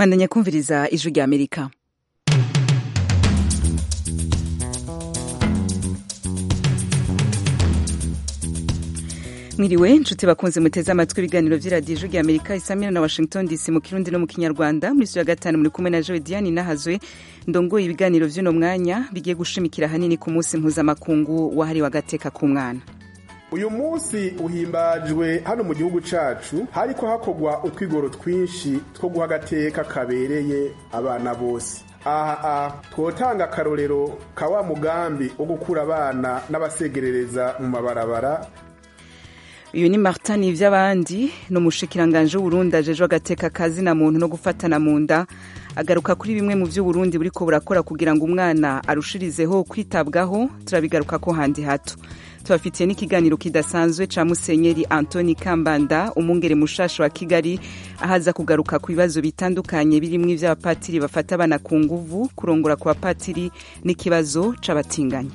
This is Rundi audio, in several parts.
mwandanya kumviriza ijwi rya amerika mwiriwe nshuti bakunze muteze amatwi ibiganiro vy'iradiyo ijwi rya amerika isamira na washington dc mu kirundi no mu kinyarwanda muri ya gatanu muri kumwe na joe diane nahazwe ndongoye ibiganiro vy'uno mwanya bigiye gushimikira hanini ku munsi mpuzamakungu wahariwe agateka k'umwana uyu munsi uhimbajwe hano mu gihugu cacu hariko hakorwa utwigoro twinshi two guha agateka kabereye abana bose aha twotanga akarorero ka wa mugambi wo gukura abana n'abasegerereza mu mabarabara uyu ni martin ivy'abandi ni umushikiranganje w'uburundi ajejwe agateka kazina muntu no gufatana mu nda agaruka kuri bimwe mu vy'uburundi buriko burakora kugira ngo umwana arushirizeho kwitabwaho turabigaruka ko handi hato tubafitiye n'ikiganiro kidasanzwe ca musenyeri antoni kambanda umwungere mushasha wa kigali ahaza kugaruka ku bibazo bitandukanye birimwo ivy'abapatiri bafata abana ku nguvu kurongora ku bapatiri n'ikibazo c'abatinganyi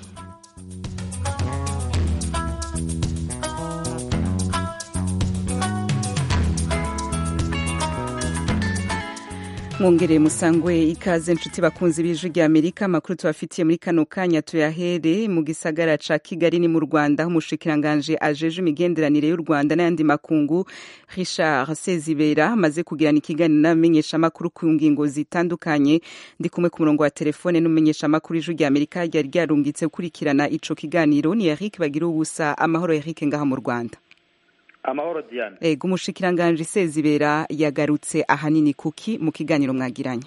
mwongereye musangwe ikaze nshuti bakunzi b'ijwi rya amerika amakuru tubafitiye muri kano kanya tuyahere mu gisagara ca kigali ni mu rwanda aho umushikiranganje ajeje imigenderanire y'u rwanda n'ayandi makungu richard sezibera amaze kugirana ikiganiro n'abamenyeshamakuru ku ngingo zitandukanye ndi kumwe ku murongo wa telefone n'umumenyeshamakuru ijwi rya amerika ryari ryarungitse gukurikirana ico kiganiro ni eric bagira ubusa amahoro eric ngaha mu rwanda amahoro diane ego umushikiranganje sezibera yagarutse ahanini kuki mu kiganiro mwagiranye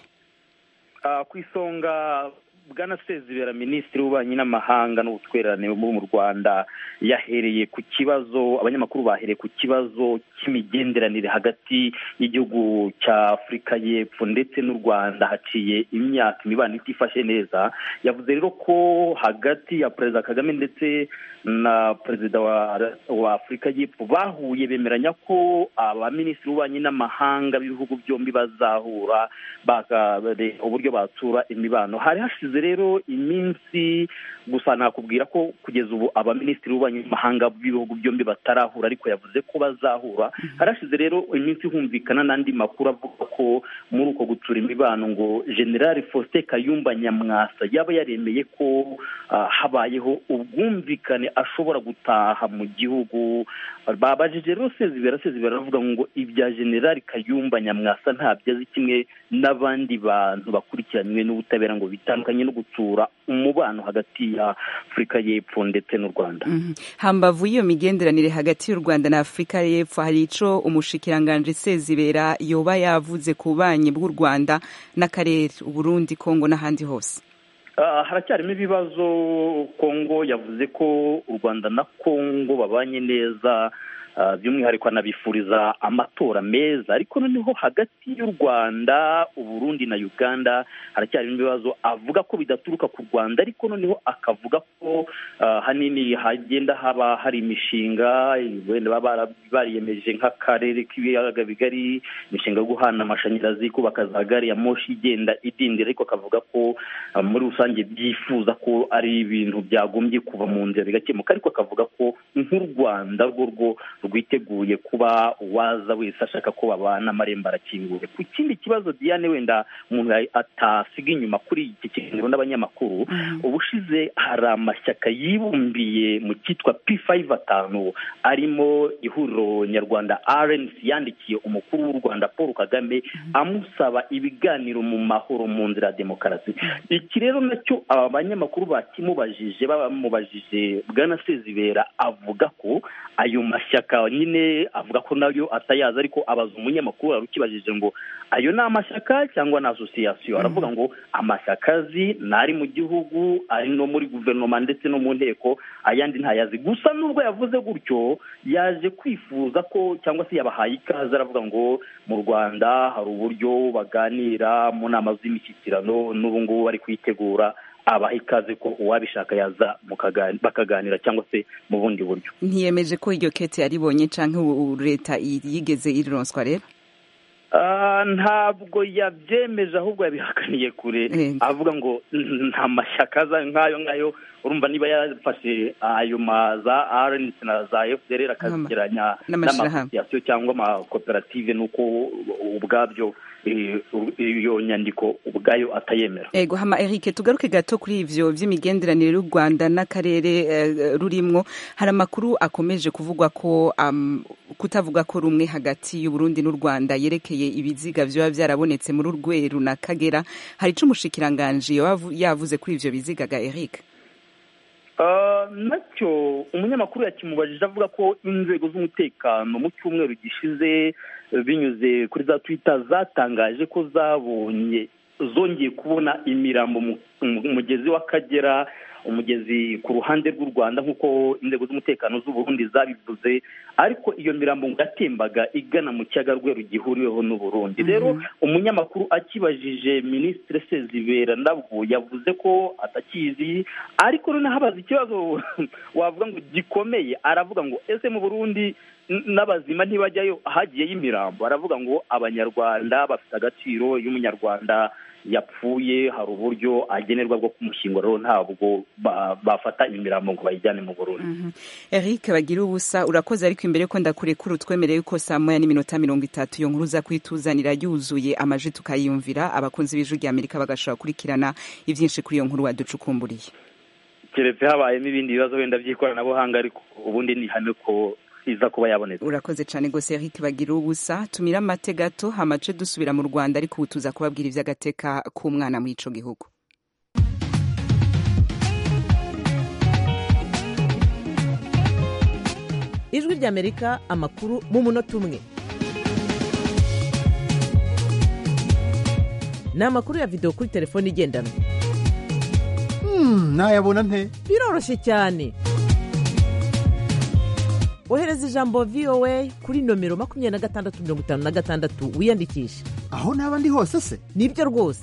uh, ku isonga bwana sezibera minisitiri w'ububanyi n'amahanga n'ubutwererane bwo mu rwanda yahereye ku kibazo abanyamakuru bahereye ku kibazo cy'imigenderanire hagati y'igihugu cya afurika y'epfo ndetse n'u rwanda haciye imyaka imibano itifashe neza yavuze rero ko hagati ya perezida kagame ndetse na perezida wa, wa afurika y'epfo bahuye bemeranya ko abaminisitiri b'ububanyi n'amahanga b'ibihugu byombi bazahura uburyo batsura imibano hari hashize rero iminsi gusa nakubwira ko kugeza ubu abaminisitiri b'ububanyi n'amahanga b'ibihugu byombi batarahura ariko yavuze ko bazahura hari hashize rero iminsi humvikana n'andi makuru avuga ko muri uko gutsura imibano ngo generali faustin kayumba nyamwasa yaba yaremeye ko habayeho ubwumvikane ashobora gutaha mu gihugu babajije rero sezibera sezibera aravuga ngo ibya generali kayumba nyamwasa ntabyo azi kimwe n'abandi bantu bakurikiranywe n'ubutabera ngo bitandukanye no gutsura umubano hagati ya afurika y'epfo ndetse n'u rwanda hambavu y'iyo migenderanire hagati y'u rwanda na afurika y'epfo hari ico umushikiranganje sezibera yoba yavuze ku bubanyi bw'u rwanda n'akarere uburundi kongo n'ahandi hose haracyarimo ibibazo kongo yavuze ko u rwanda na kongo babanye neza by'umwihariko anabifuriza amatora meza ariko noneho hagati y'u rwanda uburundi na uganda haracyarimo ibibazo avuga ko bidaturuka ku rwanda ariko noneho akavuga ko hanini hagenda haba hari imishinga wenda baba bariyemeje nk'akarere k'ibiyaga bigari imishinga yo guhana amashanyarazi kubaka za gari ya moshi igenda idindira ariko akavuga ko muri rusange byifuza ko ari ibintu byagombye kuva mu nzira bigakemuka ariko akavuga ko nk'u rwanda rwo rwo rwiteguye kuba uwaza wese ashaka ko babana amarembo arakinguye ku kindi kibazo diane wenda umuntu atasiga inyuma kuri iki kiganiro n'abanyamakuru ubushize hari amashyaka yibumbiye mu cyitwa p5 atanu arimo ihuriro nyarwanda rnc yandikiye umukuru w'u rwanda paul kagame amusaba ibiganiro mu mahoro mu nzira ya demokarasi iki rero nacyo aba banyamakuru bakimubajije bamubajije bwana sezibera avuga ko ayo mashyaka nyine avuga ko nayo atayazi ariko abaza umunyamakuru wari ukibajije ngo ayo ni amashyaka cyangwa ni asosiyasiyo aravuga ngo amashyaka azi ni ari mu gihugu ari no muri guverinoma ndetse no mu nteko ayandi ntayazi gusa nubwo yavuze gutyo yaje kwifuza ko cyangwa se yabahaye ikaze aravuga ngo mu rwanda hari uburyo baganira mu nama z'imishyikirano n'ubu ngubu bari kwitegura abaha ikaze ko uwabishaka yaza bakaganira cyangwa se mu bundi buryo ntiyemeje ko iryo kete yaribonye cyangwa leta yigeze irironswa rero ntabwo yabyemeje ahubwo yabihakaniye kure avuga ngo nta mashyaka aza nk'ayo ngayo urumva niba yafashe ayo ma za rnc na za fdr akazigeranya n'amasosiyasiyo cyangwa amakoperative nuko ubwabyo iyo nyandiko ubwayo atayemera ego hama Eric tugaruke gato kuri ivyo vy'imigenderanire y'u Rwanda n'akarere rurimwo hari amakuru akomeje kuvugwa ko um, kutavuga ko rumwe hagati y'u Burundi n'u Rwanda yerekeye ibiziga vyoba vyarabonetse muri Rweru na Kagera hari ico umushikiranganje yavuze kuri ivyo biziga ga Eric nacyo umunyamakuru yakimubajije avuga ko inzego z'umutekano mu cyumweru gishize binyuze kuri za twita zatangaje ko zabonye zongeye kubona imirambo mu mugezi w'akagera umugezi ku ruhande rw'u rwanda nk'uko inzego z'umutekano z'u Burundi zabivuze ariko iyo mirambo yatembaga igana mu kiyaga rweru gihuriweho n'u Burundi rero umunyamakuru akibajije minisitiri sezibera nabwo yavuze ko atakizi ariko noneho abaza ikibazo wavuga ngo gikomeye aravuga ngo ese mu burundi n'abazima ntibajyayo hagiyeyo imirambo aravuga ngo abanyarwanda bafite agaciro iyo umunyarwanda yapfuye hari uburyo agenerwa bwo kumushyingura rero ntabwo bafata imirambo ngo bayijyane mu burundi eric bagira ubusa urakoze ariko imbere ko ndakurekura utwemereye yuko saa moya n'iminota mirongo itatu iyo nkuru uza kuyituzanira yuzuye amaji tukayiyumvira abakunzi b'ijwi rya amerika bagashobora gukurikirana ibyinshi kuri iyo nkuru waducukumburiye keretse habayemo ibindi bibazo wenda by'ikoranabuhanga ariko ubundi ni ihame ko iza kuba yabonetse urakoze cyane rwose Eric bagira ubusa tumira amate gato hamace dusubira mu Rwanda ariko ubu tuza kubabwira iby'agateka k'umwana muri ico gihugu ijwi ry'amerika amakuru mu munota umwe ni amakuru ya videwo kuri telefone igendanwa nayabona nte biroroshye cyane ohereza ijambo voa kuri nomero makumyabiri na gatandatu mirongo itanu na gatandatu wiyandikishe aho naba ndi hose se nibyo rwose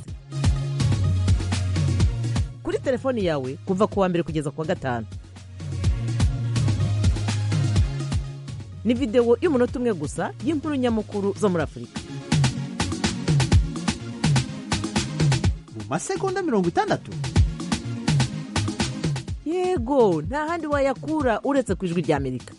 kuri telefoni yawe kuva ku wa mbere kugeza ku wa gatanu ni videwo y'umunota umwe gusa y'inkuru nyamukuru zo muri afurika mu masegonda mirongo itandatu yego nta handi wayakura uretse ku ijwi ry'amerika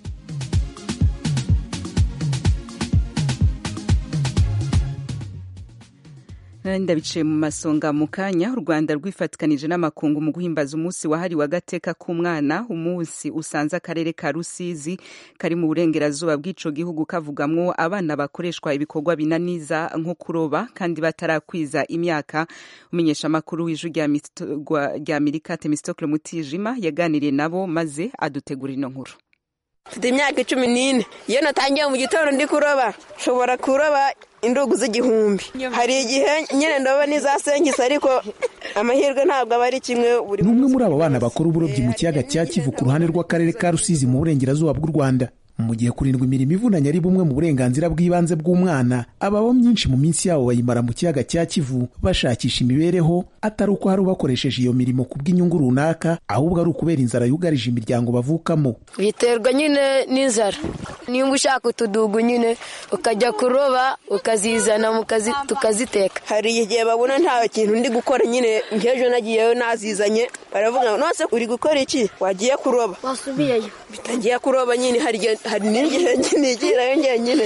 ndabiciye mu masonga mu kanya u rwanda rwifatikanije n'amakungu mu guhimbaza umunsi wahariwe agateka k'umwana umunsi usanze akarere ka rusizi kari mu burengerazuba bw'ico gihugu kavugamwo abana bakoreshwa ibikorwa binaniza nko kuroba kandi batarakwiza imyaka umumenyeshamakuru w'ijwi rya amerika temistokle mutijima yaganiriye nabo maze adutegura ino nkuru mfite imyaka icumi n'ine iyo natangiye mu gitondo ndi kuroba nshobora kuroba indugu z'igihumbi hari igihe nyine ndoba n'izasengisa ariko amahirwe ntabwo aba ari kimwe buri ni umwe muri abo bana bakora uburobyi mu kiyaga cya kivu ku ruhande rw'akarere ka rusizi mu burengerazuba bw'u rwanda mu gihe kurindwa imirimo ivunanye ari bumwe mu burenganzira bw'ibanze bw'umwana ababo myinshi mu minsi yabo bayimara mu kiyaga cya kivu bashakisha imibereho atari uko hari ubakoresheje iyo mirimo ku bw'inyungu runaka ahubwo ari ukubera inzara yugarije imiryango bavukamo biterwa nyine n'inzara nimba ushaka utudugu nyine ukajya kuroba ukazizana tukaziteka hari igihe babona nta kintu ndi gukora nyine nk'ejo nagiyeyo nazizanye baravuga ngo nose uri gukora iki wagiye kuroba wasubiyeyo bitagiye kuroba nyine hari n'igihe nigirayo njyenyine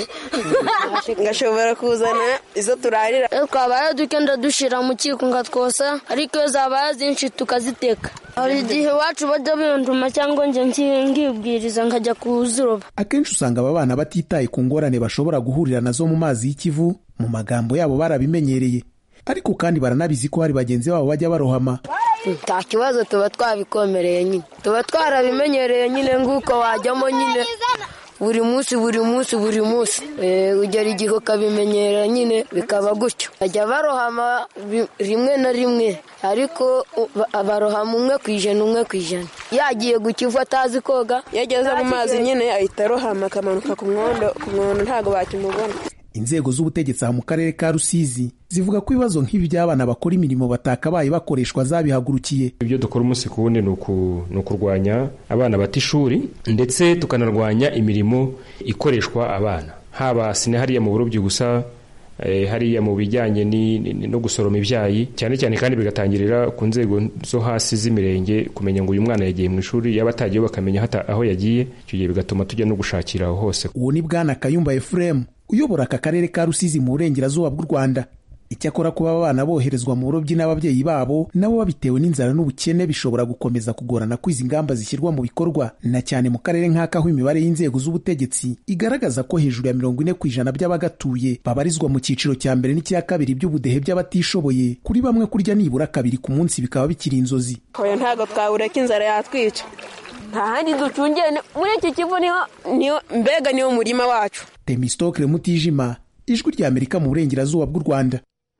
ngashobora kuzana izo turarira iyo twabaye dukenda dushyira mu kiko ngatwosa ariko iyo zabaye zinshi tukaziteka hari igihe iwacu bajya binduma cyangwa njye ngibwiriza nkajya kuziroba akenshi usanga aba bana batitaye ku ngorane bashobora guhurira nazo mu mazi y'ikivu mu magambo yabo barabimenyereye ariko kandi baranabizi ko hari bagenzi babo bajya barohama nta kibazo tuba twabikomereye nyine tuba twarabimenyereye nyine nguko wajyamo nyine buri munsi buri munsi buri munsi ugera igihe ukabimenyera nyine bikaba gutyo bajya barohama rimwe na rimwe ariko barohama umwe ku ijana umwe ku ijana yagiye gukivu atazi koga iyo ageze mu mazi nyine ahita arohama akamanuka ku mwondo ku mwondo ntabwo bakimubona inzego z'ubutegetsi aha mu karere ka rusizi zivuga ko ibibazo nk'ibi by'abana bakora imirimo batakabaye bakoreshwa zabihagurukiye ibyo dukora umunsi ku wundi ni ukurwanya abana bata ishuri ndetse tukanarwanya imirimo ikoreshwa abana haba sinahariya mu burobyi gusa eh, hariya mu bijyanye ni- ni- no gusoroma ibyayi cyane cyane kandi bigatangirira ku nzego zo hasi z'imirenge kumenya ngo uyu mwana yagiye mu ishuri yaba atagiyeho bakamenya hata aho yagiye icyo gihe bigatuma tujya no gushakira aho hose uwo ni bwana kayumba efuremu uyobora aka karere ka rusizi mu burengerazuba bw'u rwanda icyakora kuba abana boherezwa mu burobyi n'ababyeyi babo nabo babitewe n'inzara n'ubukene bishobora gukomeza kugorana ko izi ngamba zishyirwa mu bikorwa na cyane mu karere nk'aka aho imibare y'inzego z'ubutegetsi igaragaza ko hejuru ya mirongo ine ku ijana by'abagatuye babarizwa mu cyiciro cya mbere n'icya kabiri by'ubudehe by'abatishoboye kuri bamwe kurya nibura kabiri ku munsi bikaba bikiri inzozi oya ntabwo twawureka inzara yatwica nta handi ducungiye ni- muri iki kivu niho niho mbega niwo murima wacu temistokle mutijima ijwi rya amerika mu burengerazuba bw'u rwanda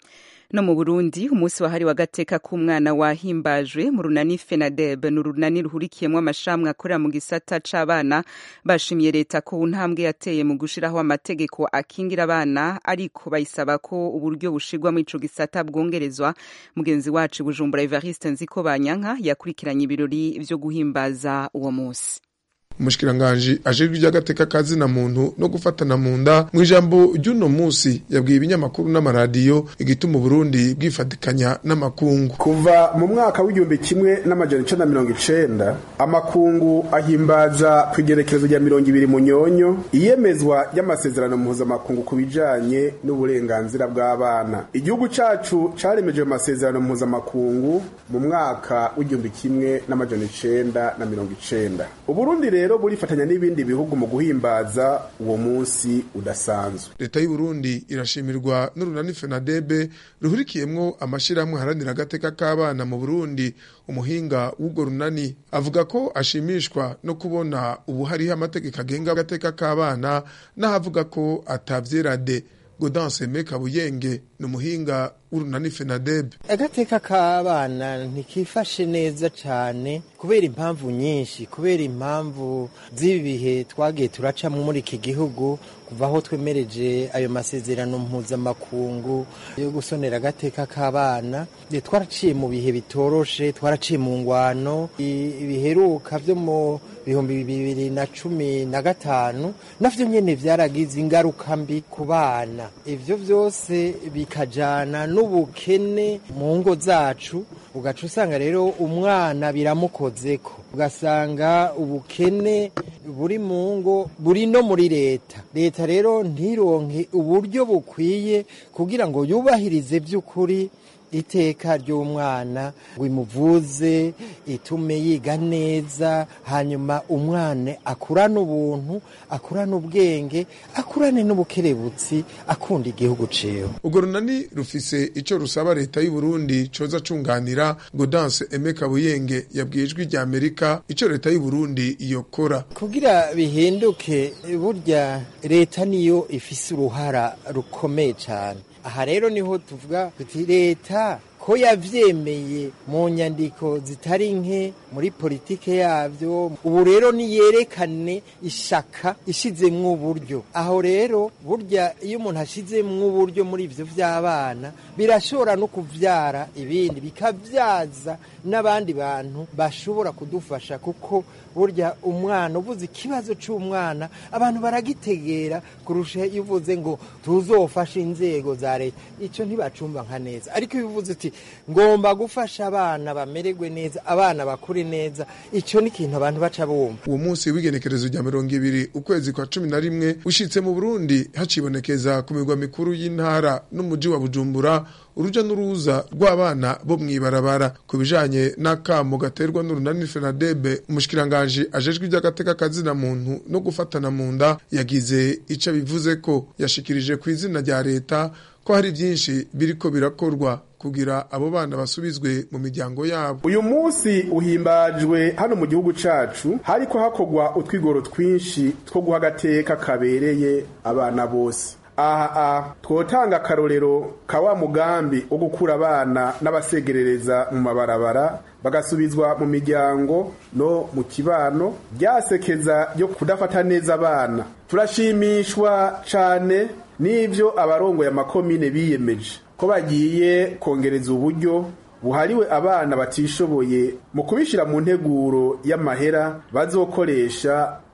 no mu burundi umunsi wahariwe agateka k'umwana wahimbajwe mu runani fenadeb ni urunani ruhurikiyemo amashami akorera mu gisata c'abana bashimiye leta ko ntambwe yateye mu gushiraho amategeko akingira abana ariko bayisaba ko uburyo bushirwa muri ico gisata bwongerezwa mugenzi wacu i bujumbura evariste nziko banyanka yakurikiranye ibirori vyo guhimbaza uwo munsi umushikiranganji ajejwe iby'agateka kazina muntu no gufatana mu nda mu ijambo ry'uno munsi yabwiye ibinyamakuru n'amaradiyo igituma uburundi bwifatikanya n'amakungu kuva mu mwaka w'igihumbi kimwe n'amajana icenda mirongo icenda amakungu ahimbaza ku igerekerezo rya mirongo ibiri munyonyo iyemezwa ry'amasezerano mpuzamakungu ku bijanye n'uburenganzira bw'abana igihugu cacu caremeje ayo masezerano mpuzamakungu mu mwaka w'igihumbi kimwe n'amajana icenda na mirongo icenda uburundi rero burifatanya n'ibindi bihugu mu guhimbaza uwo munsi udasanzwe leta y'uburundi irashimirwa n'urunani fenadebe ruhurikiyemwo amashyirahamwe aharanira agateka k'abana mu burundi umuhinga w'urwo runani avuga ko ashimishwa no kubona ubu hariho amategeko agenga agateka k'abana n'ahavuga ko atavyerade godanse meka buyenge ni umuhinga w'urunani fenadebe agateka k'abana ntikifashe neza cyane kubera impamvu nyinshi kubera impamvu z'ibi bihe twagiye turacamo muri iki gihugu kuva aho twemereje ayo masezerano mpuzamakungu yo gusonera agateka k'abana twaraciye mu bihe bitoroshe twaraciye mu ngwano ibiheruka byo mu bihumbi bibiri na cumi na gatanu navyo nyene vyaragize ingaruka mbi ku bana ivyo vyose bikajana n'ubukene mu ngo zacu ugaca usanga rero umwana biramukozeko ugasanga ubukene buri mu ngo buri no muri leta leta rero ntironke uburyo bukwiye kugira ngo yubahirize by'ukuri iteka ry'umwana ngo imuvuze itume yiga neza hanyuma umwana akurane ubuntu akurane ubwenge akurane n'ubukerebutsi akunda igihugu ciwe urwo runani rufise ico rusaba leta y'u Burundi coza cunganira Gaudence Aime Kabuyenge yabwiye ijwi rya Amerika ico leta y'u Burundi yokora kugira bihinduke burya leta niyo ifise uruhara rukomeye cyane aha rero niho tuvuga tuti leta ko yavyemeye mu nyandiko zitari nke muri politike yavyo ubu rero niyerekane ishaka ishizemwo uburyo aho rero burya iyo umuntu ashizemwo uburyo muri ivyo vy'abana birashobora no kuvyara ibindi bikavyaza n'abandi bantu bashobora kudufasha kuko burya umwana uvuze ikibazo c'umwana abantu baragitegera kurusha iyo uvuze ngo tuzofashe inzego za leta ico ntibacumva nka neza ariko iyo uvuze uti ngomba gufasha abana bamererwe neza abana bakure neza icyo ni ikintu abantu baca bumva uwo munsi w'igenekerezo rya mirongo ibiri ukwezi kwa cumi na rimwe ushitse mu burundi hacibonekeza ku migwa mikuru y'intara n'umuji wa bujumbura uruja n'uruza rw'abana bo mw'ibarabara ku bijanye n'akamo gaterwa n'urunani fenadebe umushikiranganji ajejwe iby'agateka kazina muntu no gufatana mu nda yagize ico bivuze ko yashikirije ku izina rya leta ko hari byinshi biriko birakorwa kugira abo bana basubizwe mu miryango yabo uyu munsi uhimbajwe hano mu gihugu cacu hariko hakorwa utwigoro twinshi two guha agateka kabereye abana bose aha twotanga akarorero ka wa mugambi wo gukura abana n'abasegerereza mu mabarabara bagasubizwa mu miryango no mu kibano ryasekeza ryo kudafata neza abana turashimishwa cane n'ivyo abarongoye amakomine biyemeje ko bagiye kongereza uburyo buhariwe abana batishoboye mu kubishyira mu nteguro y'amahera bazokoresha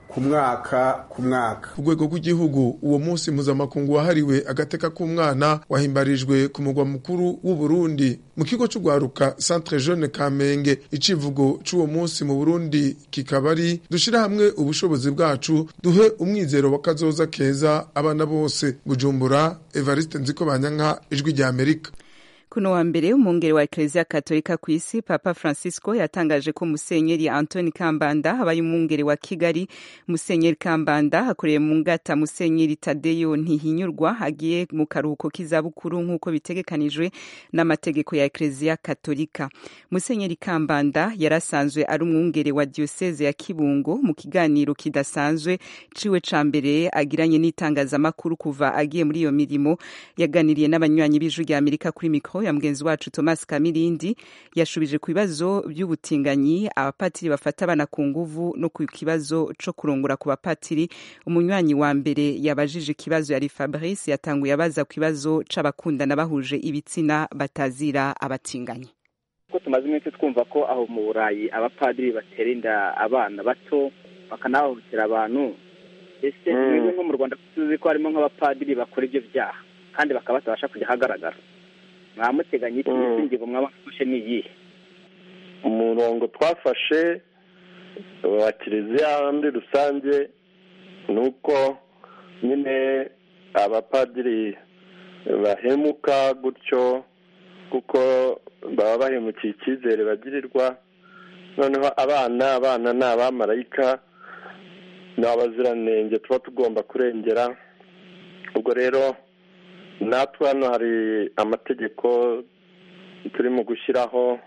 ku mwaka ku mwaka ku rwego rw'igihugu uwo munsi mpuzamakungu wahariwe agateka k'umwana wahimbarijwe ku mugwa mukuru w'u Burundi mu kigo c'ugwaruka Centre Jeune Kamenge icivugo c'uwo munsi mu Burundi kikaba ari dushira hamwe ubushobozi bwacu duhe umwizero wa kazoza keza abana bose Bujumbura Evariste Nzikobanyanka ijwi rya Amerika kuno wa mbere umwungere wa eklezia katolika ku isi papa francisco yatangaje ko musenyeri antoni kambanda abaye umwungere wa kigali musenyeri kambanda akoreye mu ngata musenyeri tadeyo ntihinyurwa agiye mu karuhuko k'izabukuru nk'uko bitegekanijwe n'amategeko ya eklezia katolika musenyeri kambanda yarasanzwe ari umwungere wa diocese ya kibungo mu kiganiro kidasanzwe ciwe ca mbere agiranye n'itangazamakuru kuva agiye muri iyo mirimo yaganiriye n'abanywanyi b'ijwi rya amerika kuri mikro ya mugenzi wacu Thomas Kamirindi yashubije ku bibazo by'ubutinganyi abapatiri bafata abana ku nguvu no ku kibazo co kurongora ku bapatiri umunywanyi wa mbere yabajije ikibazo yari Fabrice yatanguye abaza ku kibazo c'abakundana bahuje ibitsina batazira abatinganyi ko tumaze iminsi twumva ko aho mu burayi abapadiri batera inda abana bato bakanahohotera abantu ese mwebwe nko mu rwanda tuzi ko harimo nk'abapadiri bakora ibyo byaha kandi bakaba batabasha kujya ahagaragara mwamuteganya iki ingingo mwaba mwafashe ni iyihe umurongo twafashe wa kiliziya muri rusange ni uko nyine abapadiri bahemuka gutyo kuko baba bahemukiye icyizere bagirirwa noneho abana abana ni abamarayika ni abaziranenge tuba tugomba kurengera ubwo rero natwe hano hari amategeko turimo gushyiraho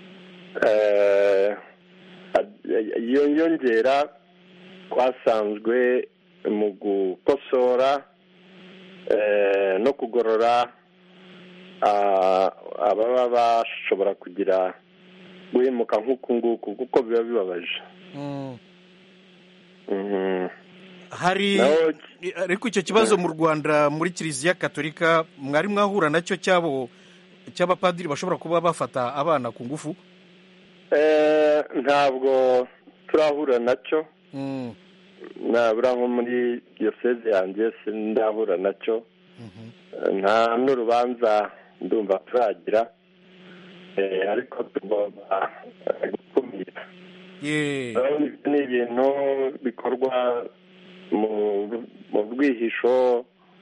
yongera twasanzwe mu gukosora no kugorora ababa bashobora kugira guhemuka nk'uku nguku kuko biba bibabaje hari ariko icyo kibazo mu rwanda muri kiliziya katolika mwari mwahura nacyo cyabo cy'abapadiri bashobora kuba bafata abana ku ngufu ntabwo turahura nacyo nabura nko muri diyoseze yanjye sindahura nacyo nta n'urubanza ndumva turagira ariko tugomba gukumira ni ibintu bikorwa mu bwihisho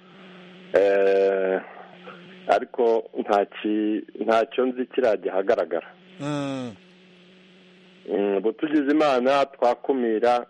ariko ntacyo nzi kirajya ahagaragara ubu tugize imana twakumira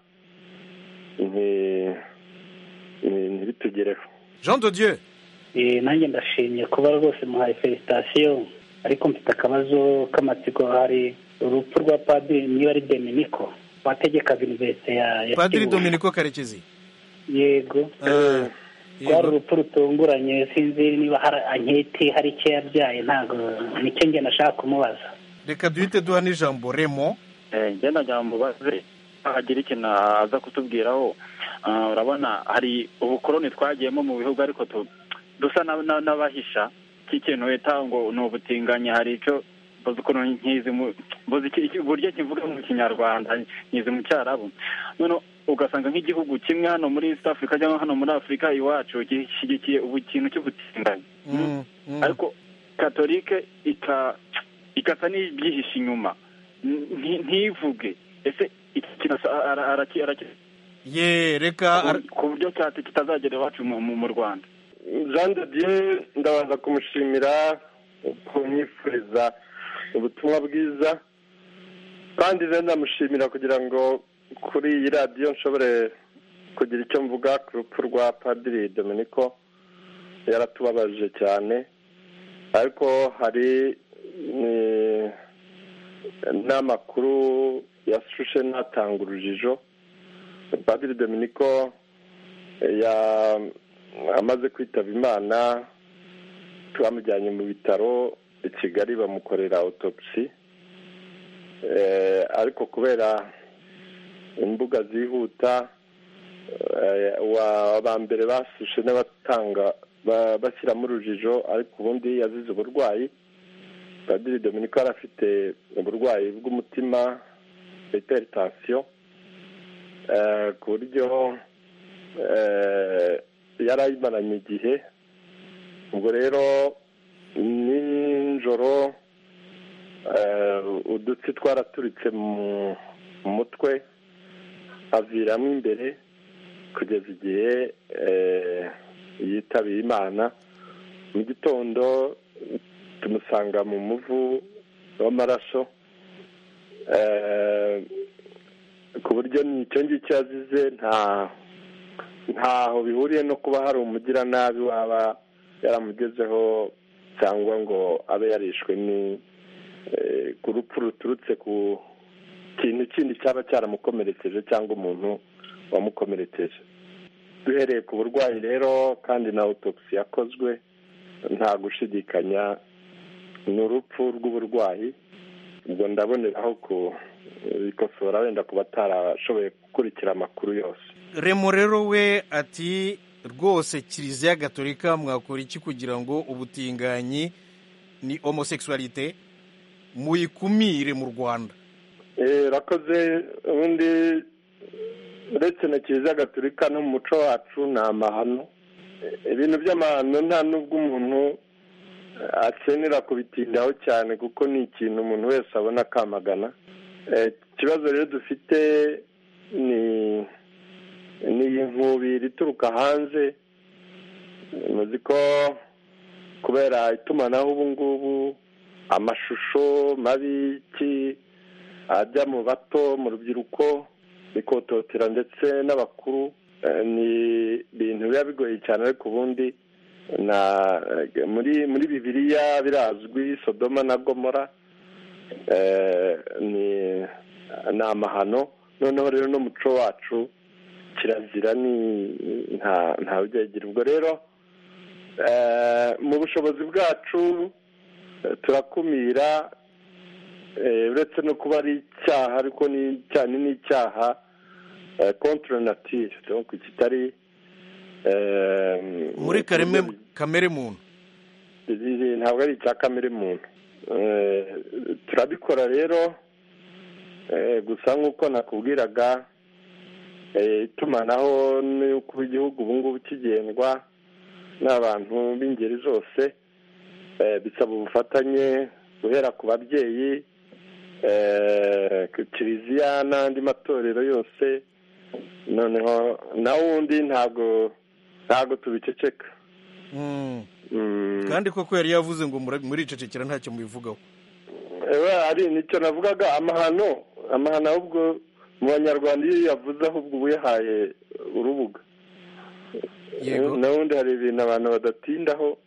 ntibitugereho jean de dieu nanjye ndashimye kuba rwose muhaye felicitasiyo ariko mfite akabazo k'amatsiko hari urupfu rwa padiri niba ari dominiko wategekaga iniverisite ya padiri dominiko karekezi yego rwari urupfu rutunguranye sinzi niba hari anketi hari icyo yabyaye ntabwo nicyo njye nashaka kumubaza reka duhite duha n'ijambo remo ngenda njya mubaze hagira ikintu aza kutubwiraho urabona hari ubukoroni twagiyemo mu bihugu ariko dusa n'abahisha cy'ikintu wita ngo ni ubutinganyi hari icyo mbuze ukuntu nkizi uburyo kivuga mu kinyarwanda nkizi mu cyarabu noneho ugasanga nk'igihugu kimwe hano muri east africa cyangwa hano muri afurika iwacu gishyigikiye ubu kintu cy'ubutinganyi ariko katolike igasa n'ibyihishe inyuma ntivuge ese iki kintu ye reka ku buryo kitazagera iwacu mu rwanda jean de dieu ndabanza kumushimira kumwifuriza ubutumwa bwiza kandi rero ndamushimira kugira ngo kuri iyi radiyo nshobore kugira icyo mvuga ku rupfu rwa padiri dominiko yaratubabaje cyane ariko hari n'amakuru yashushe n'atanga urujijo padiri dominiko amaze kwitaba imana twamujyanye mu bitaro i kigali bamukorera autopsi ariko kubera imbuga zihuta aba mbere basushe n'abatanga bashyiramo urujijo ariko ubundi yazize uburwayi padiri dominiko yari afite uburwayi bw'umutima hypertension eh, ku buryo eh, yari ayimaranye igihe ubwo rero nijoro eh, udutsi twaraturitse mu mu mutwe aviramo imbere kugeza igihe eh, yitabiye imana mu gitondo tumusanga mu muvu w'amaraso eh, ku buryo icyo ngicyo yazize nta ntaho bihuriye no kuba hari umugiranabi waba yaramugezeho cyangwa ngo abe yarishwe ni eh, ku rupfu ruturutse ku kintu kindi cyaba cyaramukomerekeje cyangwa umuntu wamukomerekeje duhereye ku burwayi rero kandi na autopsy yakozwe nta gushidikanya ni urupfu rw'uburwayi ubwo ndaboneraho kubikosora wenda ku batarashoboye gukurikira amakuru yose remo rero we ati rwose kiliziya gatolika mwakora iki kugira ngo ubutinganyi ni homosexualité muyikumire mu rwanda Eh, rakoze ubundi uretse na kiliziya gatolika no mu muco wacu ni amahano Eh, ibintu by'amahano nta n'ubwo umuntu akenera kubitindaho cyane kuko ni ikintu umuntu wese abona akamagana Eh, ikibazo rero dufite ni ni iyi nkubiri ituruka hanze muzi ko kubera itumanaho ubu ngubu amashusho mabi ki ajya mu bato mu rubyiruko bikototera ndetse n'abakuru Eh, ni ibintu biba bigoye cyane ariko ubundi na muri muri bibiliya birazwi sodoma na gomora eh, ni ni amahano noneho rero n'umuco wacu kirazira ni nta nta ujyagira ubwo rero eh, mu bushobozi bwacu eh, turakumira eh, uretse no kuba ari icyaha ariko ni cyane n'icyaha eh, contre nature donc kitari eh, muri kareme kamere muntu izi ntabwo ari icya kamere muntu Eh, turabikora rero eh, gusa nk'uko nakubwiraga eh, itumanaho n'uko igihugu ubu ngubu kigendwa n'abantu b'ingeri zose eh, bisaba ubufatanye guhera ku babyeyi eh, ku kiliziya n'andi matorero yose noneho na wundi ntabwo ntabwo tubiceceka kandi koko yari yavuze ngo mura- muricecekera ntacyo mubivugaho ewe ari nicyo navugaga amahano amahano ahubwo mu banyarwanda iyo yavuze ahubwo uba uyahaye urubuga Yego. n'ubundi hari ibintu abantu badatindaho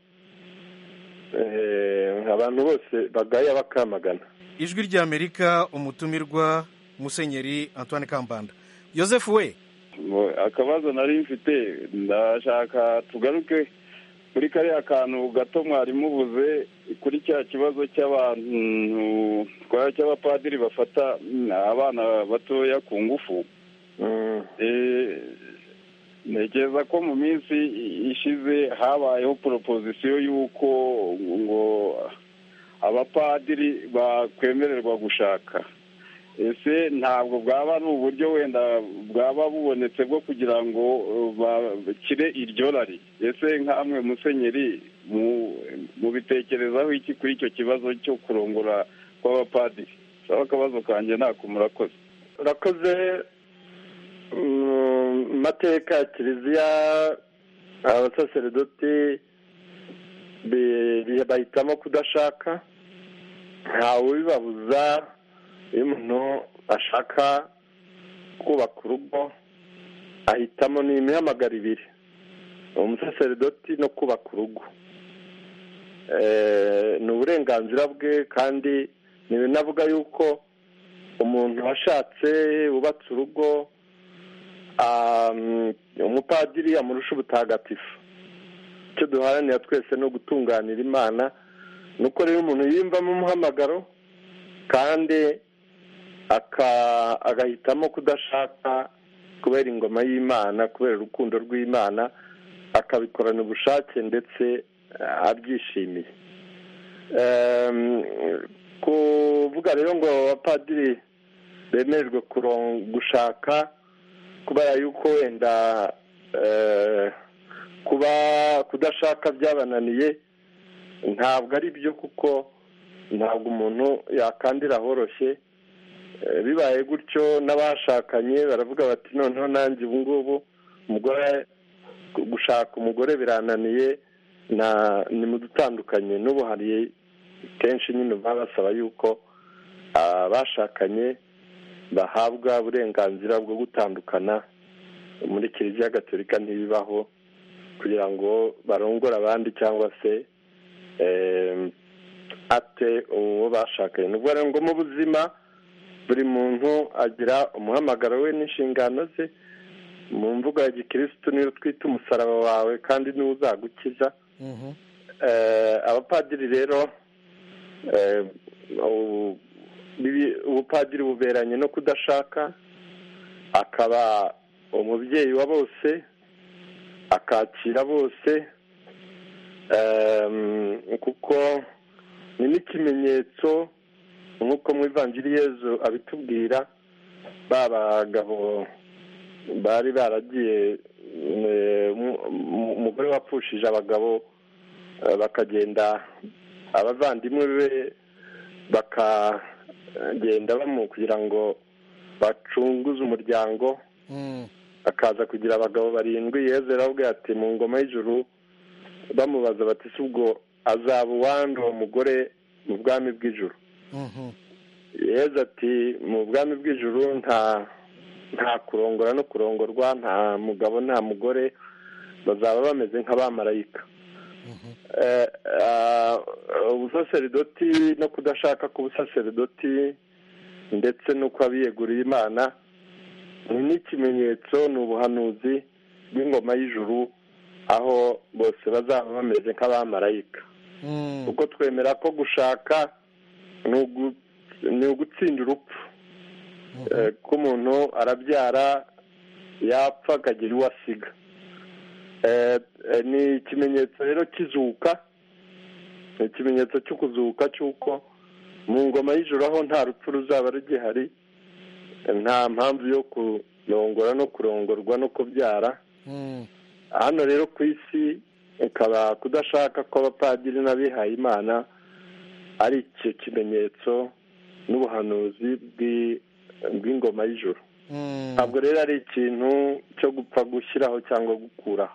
eh, abantu bose bagaya bakamagana ijwi ry'amerika umutumirwa musenyeri antoine kambanda joseph we Ngo akabazo nari mfite ndashaka tugaruke kuri kariya kantu gato mwari mubuze kuri cya kibazo cy'abantu twa- cy'abapadiri bafata mm, abana batoya ku ngufu Eh, ntekereza ko mu minsi ishize habayeho proposition y'uko ngo abapadiri bakwemererwa gushaka ese ntabwo bwaba ari uburyo wenda bwaba bubonetse bwo kugira ngo uh, bakire iryo rari ese nk'amwe musenyeri mu- mubitekerezaho iki kuri icyo kibazo cyo kurongora kw'abapadiri saba akabazo kanjye ntako murakoze urakoze mu mateka ya kiliziya abasaseredoti bi- bi- bahitamo kudashaka ntawe ubibabuza iyo umuntu ashaka kubaka urugo ahitamo ni imihamagaro ibiri umusaseredoti no kubaka urugo Eh, ni uburenganzira bwe kandi ntibinavuga yuko umuntu washatse wubatse urugo um, umupadiri amurusha ubutagatifu icyo duharanira twese no gutunganira imana ni uko rero umuntu yiyumvamo umuhamagaro kandi aka- agahitamo kudashaka kubera ingoma y'imana kubera urukundo rw'imana akabikorana ubushake ndetse eh, abyishimiye Em, kuvuga rero ngo abapadiri bemererwe kuron- gushaka kubera yuko wenda kuba kudashaka byabananiye ntabwo ari byo kuko ntabwo umuntu yakandira horoshye bibaye gutyo n'abashakanye baravuga bati noneho nanjye ubu ngubu umugore gushaka umugore birananiye ni mu dutandukanye n'ubu hari kenshi nyine baba basaba yuko abashakanye bahabwa uburenganzira bwo gutandukana muri kiliziya gatolika ntibibaho kugira ngo barongore abandi cyangwa se ate uwo bashakanye ni ukuvuga ngo mu buzima buri muntu agira umuhamagaro we n'inshingano ze mu mvugo ya gikirisitu niyo twita umusaraba wawe kandi niwo uzagukiza abapadiri rero ubupadiri buberanye no kudashaka akaba umubyeyi wa bose akakira bose kuko ni n'ikimenyetso nk'uko mu Yezu abitubwira ba bagabo bari baragiye umugore wapfushije abagabo bakagenda abavandimwe be bakagenda bamu kugira ngo bacunguze umuryango akaza kugira abagabo barindwi yezu yarababwiye ati mu ngoma y'ijuru bamubaza bati si ubwo azaba uwandi uwo mugore mu bwami bw'ijuru yezu ati mu bwami bw'ijuru nta nta kurongora no kurongorwa nta mugabo nta mugore bazaba bameze nk'abamarayika ubusaseridoti no kudashaka k'ubusaseridoti ndetse n'uko abiyeguriye imana ni n'ikimenyetso ni ubuhanuzi bw'ingoma y'ijuru aho bose bazaba bameze nk'abamarayika kuko twemera ko gushaka ni ugutsinda urupfu ko umuntu arabyara yapfa akagira uwo asiga ni ikimenyetso rero kizuka ni ikimenyetso cyo kuzuka cy'uko mu ngoma y'ijoro aho nta rupfu ruzaba rugihari nta mpamvu yo kurongora no kurongorwa no kubyara hano rero ku isi ikaba kudashaka kw'abapadiri n'abihaye imana ari icyo kimenyetso n'ubuhanuzi bw'ingoma y'ijoro ntabwo rero ari ikintu cyo gupfa gushyiraho cyangwa gukuraho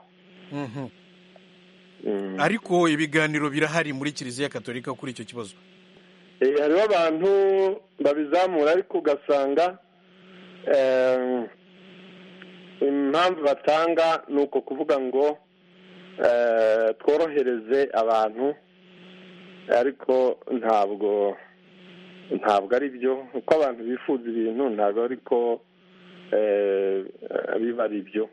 ariko ibiganiro birahari muri kiliziya katolika kuri icyo kibazo hariho abantu babizamura ariko ugasanga impamvu batanga ni uko kuvuga ngo tworohereze abantu ariko ntabwo ntabwo ari byo uko abantu bifuza ibintu ntabwo ariko biba ari byo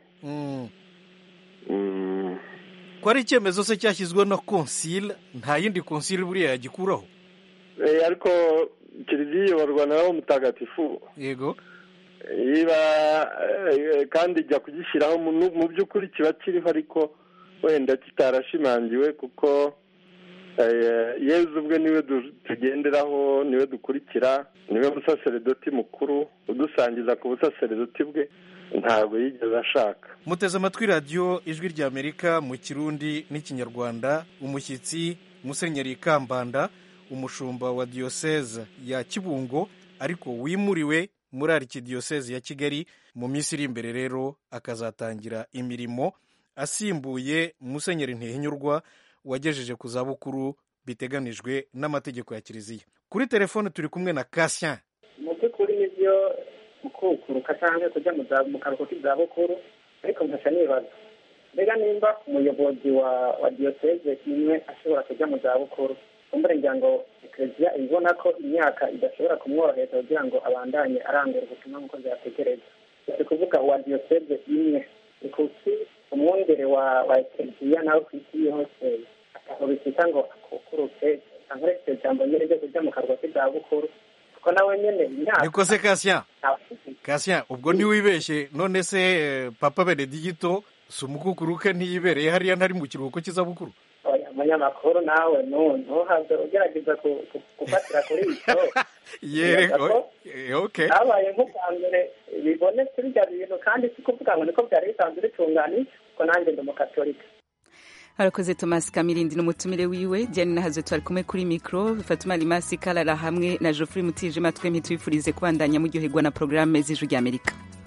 ko ari icyemezo se cyashyizweho na konsile nta yindi konsile buriya yagikuraho ariko kiliziya iyoborwa nawe mutagatifu yego iba kandi ijya kugishyiraho mu by'ukuri kiba kiriho ariko wenda kitarashimangiwe kuko yezu ubwe niwe tugenderaho niwe dukurikira niwe musaseredoti mukuru udusangiza ku busaseredoti bwe ntabwo yigeze ashaka muteze amatwi radiyo ijwi ry'amerika mu kirundi n'ikinyarwanda umushyitsi musenyeri kambanda umushumba wa diyoseze ya kibungo ariko wimuriwe muri arikidiyoseze ya kigali mu minsi iri imbere rero akazatangira imirimo asimbuye musenyeri ntihinyurwa wagejeje ku zabukuru biteganijwe n'amategeko ya kiliziya kuri telefone turi kumwe na kasien mu by'ukuri nibyo gukukuruka cyangwa kujya mu karuhuko k'izabukuru ariko nkasa nibaza mbega nimba umuyobozi wa wa diyoseze imwe ashobora kujya mu zabukuru kumbure ngira ngo ekereziya ibona ko imyaka idashobora kumworohereza kugira ngo abandanye arangura ubutumwa nk'uko byategereza si kuvuga uwa diyoseze imwe ni kuki umwungere wa wa ekereziya nawe ku isi yose aho bita ngo akukuruke cyangwa iryo jambo nyine ryo kujya mu karuhuko k'izabukuru kuko nawe nyine imyaka niko se kasien kasien ubwo ntiwibeshye none se papa benedigito si umukukuruke ntiyibereye hariya ntari mu kiruhuko cy'izabukuru umunyamakuru nawe nu- ntuhaze ugerageza ku- ku- gufatira kuri icyo yere Nibaza ko o- okay habaye nk'ubwa mbere bibonetse bijya bintu kandi si kuvuga ngo niko byari bisanzwe bitunganije ko nanjye ndi umukatolika harakoze thomas kamirindi n'umutumire wiwe diane nahazo twari kumwe kuri mikoro fatuma rimasi karara hamwe na geoffrey mutijima twemye tubifurize kubandanya muryoherwa na porogaramu z'ijwi ry'amerika